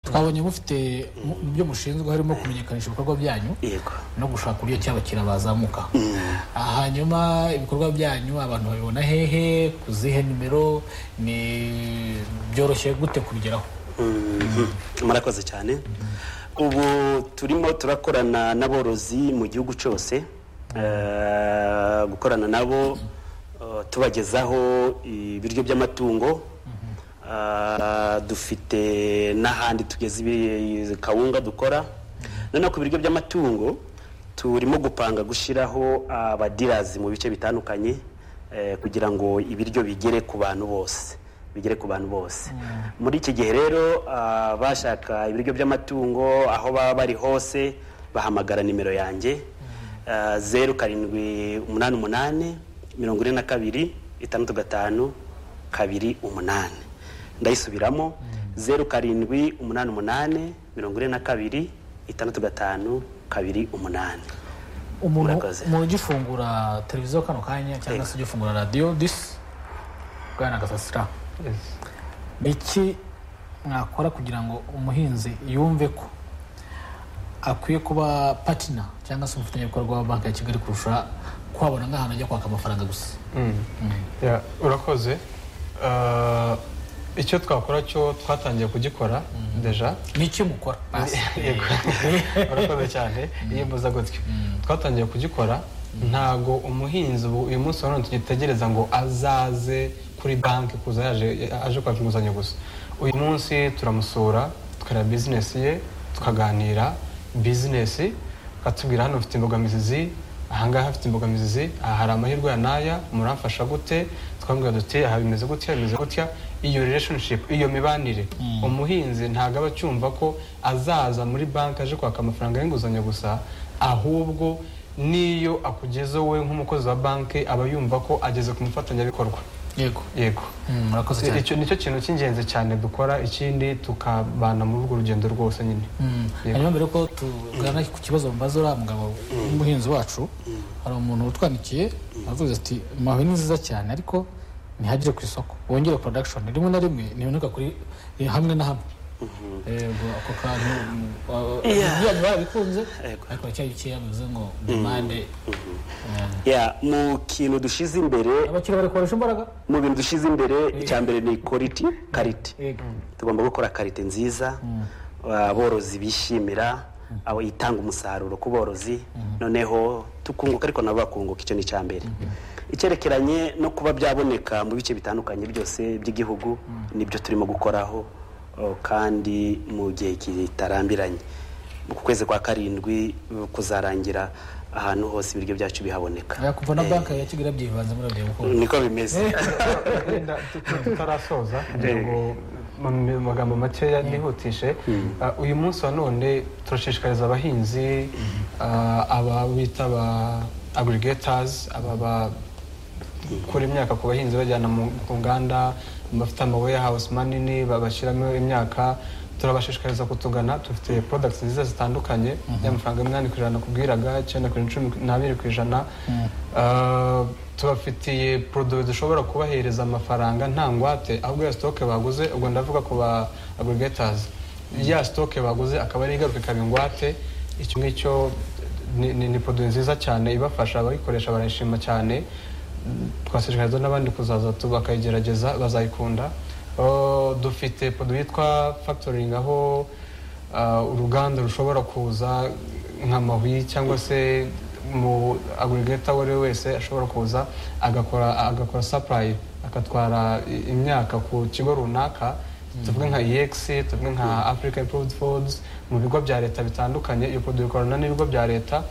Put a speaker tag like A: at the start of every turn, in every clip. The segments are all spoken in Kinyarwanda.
A: twabonye mufite mu mu byo mushinzwe harimo kumenyekanisha ibikorwa byanyu
B: yego
A: no gushaka uburyo ki abakiriya bazamuka Ah, hanyuma ibikorwa byanyu abantu babibona hehe ku zihe nimero ni byoroshye gute kubigeraho
B: murakoze cyane ubu turimo turakorana n'aborozi mu gihugu cyose Eh, gukorana nabo eh, tubagezaho ibiryo by'amatungo Eh, dufite n'ahandi tugeze ibi- kawunga dukora noneho ku biryo by'amatungo turimo gupanga gushyiraho abadirazi mu bice bitandukanye eh, kugira ngo ibiryo bigere ku bantu bose bigere ku bantu bose muri iki gihe rero ah, bashaka ibiryo by'amatungo aho baba bari hose bahamagara nimero yanjye Ah, zeru karindwi umunani umunani mirongo ine na kabiri itandatu gatanu kabiri umunani ndayisubiramo zeru karindwi umunani umunani mirongo ine na kabiri itandatu gatanu kabiri umunani
A: umuntu
B: Murakoze.
A: umuntu ugifungura televiziyo kano kanya cyangwa se ugifungura radiyo disi bwana gasasira ni iki mwakora kugira ngo umuhinzi yumve ko akwiye kuba patina cyangwa se umufatanyabikorwa wa banki ya kigali kurusha kuhabona nk'ahantu ajya kwaka amafaranga gusa
C: Ya, urakoze Ah, icyo twakora cyo twatangiye kugikora deja
A: ni iki mukora basi
C: Yego. urakoze cyane yiyembuza gutyo twatangiye kugikora ntago umuhinzi ubu uyu munsi wa none tugitegereza ngo azaze kuri banki kuza yaje aje kwaka inguzanyo gusa uyu munsi turamusura tukareba bizinesi ye tukaganira bizinesi akatubwira hano ufite imbogamizi zi ahangaha hafite imbogamizi zi aha hari amahirwe ya n'aya muramfasha gute twambwira duti aha bimeze gutya bimeze gutya iyo relationship iyo mibanire umuhinzi ntabwo aba acyumva ko azaza muri banki aje kwaka amafaranga y'inguzanyo gusa ahubwo n'iyo akugeze we nk'umukozi wa banki aba yumva ko ageze ku mufatanyabikorwa
A: yego
C: yego
A: Mm, murakoze cyane
C: icyo nicyo kintu cy'ingenzi cyane dukora ikindi tukabana muri urwo rugendo rwose nyine
A: Mm.
C: Yego.
A: hanyuma mbere yuko tugana ku kibazo mbaza uriya mugabo w'umuhinzi wacu hari umuntu utwandikiye aravuze ati mawe ni nziza cyane ariko ntihagire ku isoko wongere production rimwe na rimwe ntiboneka kuri eh, hamwe na hamwe yego ako kantu byanyu barabikunze
B: Yego.
A: ariko haracyari bikeya bivuze ngo demande
B: Ya, mu kintu dushyize imbere
A: abakiriya bari koresha imbaraga
B: mu bintu dushyize imbere icya mbere ni quality karite
A: Yego.
B: tugomba gukora karite nziza aborozi bishimira abo itanga umusaruro ku borozi noneho tukunguka ariko nabo bakunguka icyo ni icya mbere icyerekeranye no kuba byaboneka mu bice bitandukanye byose by'igihugu nibyo turimo gukoraho o, kandi mu gihe kitarambiranye ku kwezi kwa karindwi kuzarangira ahantu hose ibiryo byacu bihaboneka
A: Aya, kuva na
B: Eh,
A: banki ya kigali byivanze muri ibyo bikorwa
B: niko bimeze
C: Wenda tut- tutarasoza kugira ngo mu mu magambo makeya nihutishe Ah, uyu munsi wa none turashishikariza abahinzi ah, aba bita aba agrigators aba bakura imyaka ku bahinzi bajyana mu ku nganda bafite ama warehouse manini ba- bashyiramo imyaka turabashishikariza kutugana dufite products nziza zitandukanye y'amafaranga y'umunani ku ijana nakubwiraga icyenda ku ijana cumi n'abiri ku ijana Ah, tubafitiye produit dushobora kubahereza amafaranga nta ngwate ahubwo ya stock baguze ubwo ndavuga ku ba aggregators ya stock baguze akaba ari igaruka ikaba ingwate icyo ngicyo ni- ni ni produit nziza cyane ibafasha abayikoresha barayishima cyane twashishikariza n'abandi kuzaza tu- bakayigerageza bazayikunda Oh, dufite produit yitwa factoring aho ah, uruganda rushobora kuza nk'amahwi cyangwa se mu agurigata uwo ari we wese ashobora kuza agakora agakora supply agatwara i- imyaka ku kigo runaka tuvuge nka ex tuvuge nka africa improved foods mu bigo bya leta bitandukanye iyo produit ikorana n'ibigo bya leta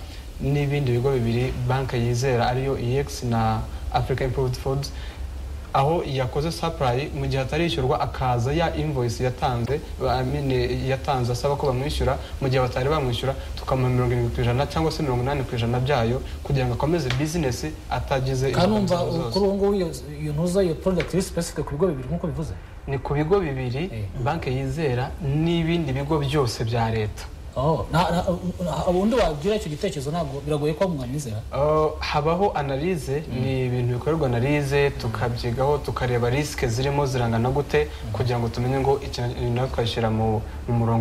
C: n'ibindi bigo bibiri banki yizera ariyo ex na africa improved foods aho yakoze supply mu gihe atarishyurwa akaza ya invoice yatanze ba- I mean, yatanze asaba ko bamwishyura mu gihe batari bamwishyura tukamuha mirongo irindwi ku ijana cyangwa se mirongo inani ku ijana byayo kugira ngo akomeze bizinesi atagize
A: kandi numva
C: imbogamizi zose.
A: kuri ubu ngubu iyo iyo ntuza iyo product iri specific ku bigo bibiri nk'uko bivuze
C: ni ku bigo bibiri banki yizera n'ibindi bigo byose bya leta
A: Oh, na- na- na- ubundi wabwira icyo gitekerezo ntabwo biragoye ko mwanyizera
C: Uh, habaho analize ni ibintu bikorerwa analize tukabyigaho tukareba risike zirimo zirangana gute kugira ngo tumenye ngo ikintu natwe twashyira mu mu murongo